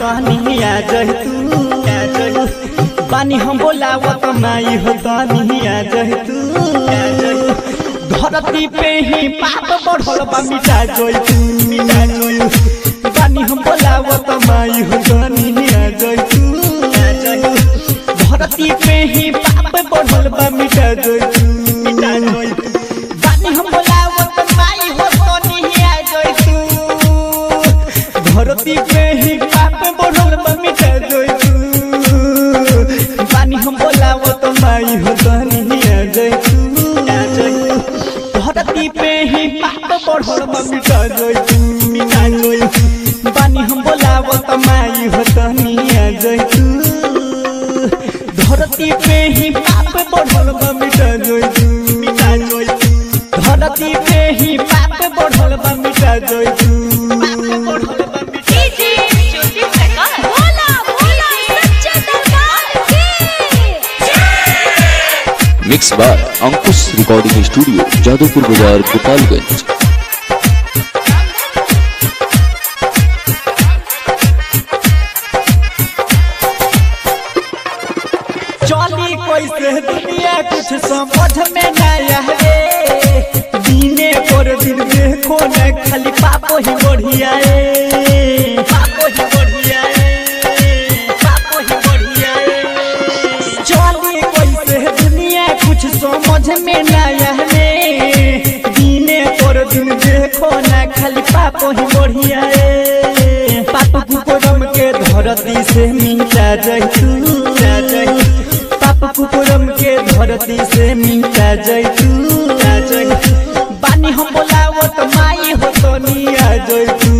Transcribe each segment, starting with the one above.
तनी आ जह तू बानी हम बोलावत माई हो तनी आ जह तू धरती पे ही पाप बढ़ल बा मिटा जोई तू मिटा जोई बानी हम बोलावत माई हो तनी आ जह तू धरती पे ही पाप बढ़ल बा मिटा जोई तू मिटा जोई बानी हम बोलावत माई हो तनी आ जोई तू धरती पे ही पाप बढ़ल बा मिटा जोई तू बानी हम बोलावत माई हो तनी आ जोई तू धरती पे ही पाप बढ़ल बा मिटा जोई तू मिटा जोई बानी हम बोलावत माई हो तनी आ जोई तू धरती पे ही पाप बढ़ल बा मिटा जोई तू मिटा जोई धरती पे ही पाप बढ़ल बा मिटा जोई तू डीजे ज्योति प्रकाश भोला भोला सच्चा दरबार की मिक्स बार अंकुश रिकॉर्डिंग स्टूडियो जादवपुर बाजार गोपालगंज चली कैसे दुनिया कुछ समझ में न आवे दीने पर दिन देखो न खाली पापो ही बढ़िया ए पापो ही बढ़िया ए पापो ही बढ़िया ए चली कैसे दुनिया कुछ समझ में न आवे दीने पर दिन देखो न खाली पापो ही बढ़िया ए पाप कुकुरम के धरती से मिटा जैतू पाप कुकुरम के धरती से मिटा जैतू बानी हम बोलावत माई हो तनी आ जैतू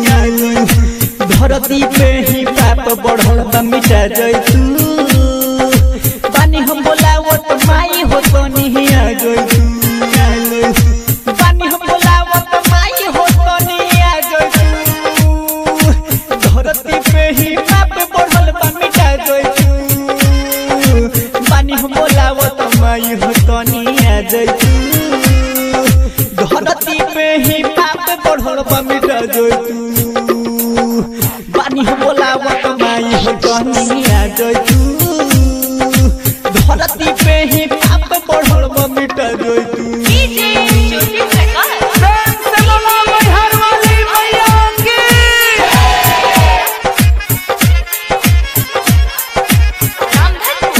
धरती पे ही पाप बढ़ल बा मिटा जैतू बानी हम बोलावत माई हो तनी आ जैतू बानी हम बोलावत माई हो तनी आ जैतू धरती पे ही पाप बढ़ल बा मिटा जैतू बानी हम बोलावत माई हो तनी आ जैतू धरती पे ही पाप बढ़ल बा मिटा जैतू बानी हम बोलावत माई हो तनी आ जैतू धरती पे ही पाप बढ़ल बा मिटा जैतू डीजे ज्योति प्रकाश रामधन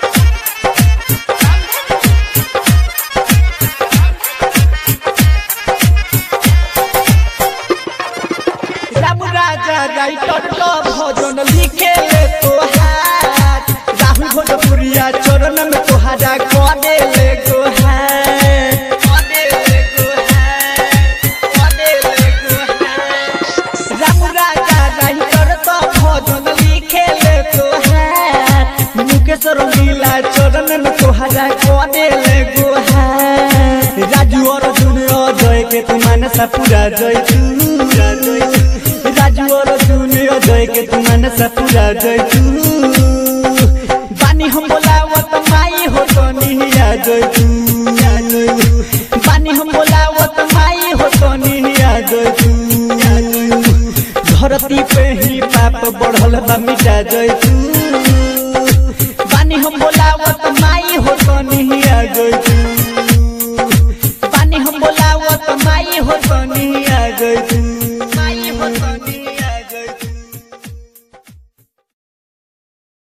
राम राजा राइटर तो भजन लिखे ले तोहार राहुल भोजपुरिया चरण में तोहारा करे ले गोहार करे ले गोहार करे ले गोहार राम राजा राइटर तो भजन लिखे ले तोहार मुकेश्वर लीला चरण में तोहारा करे ले गोहार राजू अर्जुन अजय के तू मानसा पूरा जय तू राजू अर्जुन अजय के तू मानसा पूरा जय तू बानी हम बोलावत माई हो तनी आ जय तू बानी हम बोलावत माई हो तनी आ जय तू धरती पे ही पाप बढ़ल बा मिटा जय तू बानी हम बोलावत माई हो तनी आ जय तू बानी हम बोलावत माई हो तनी आ जय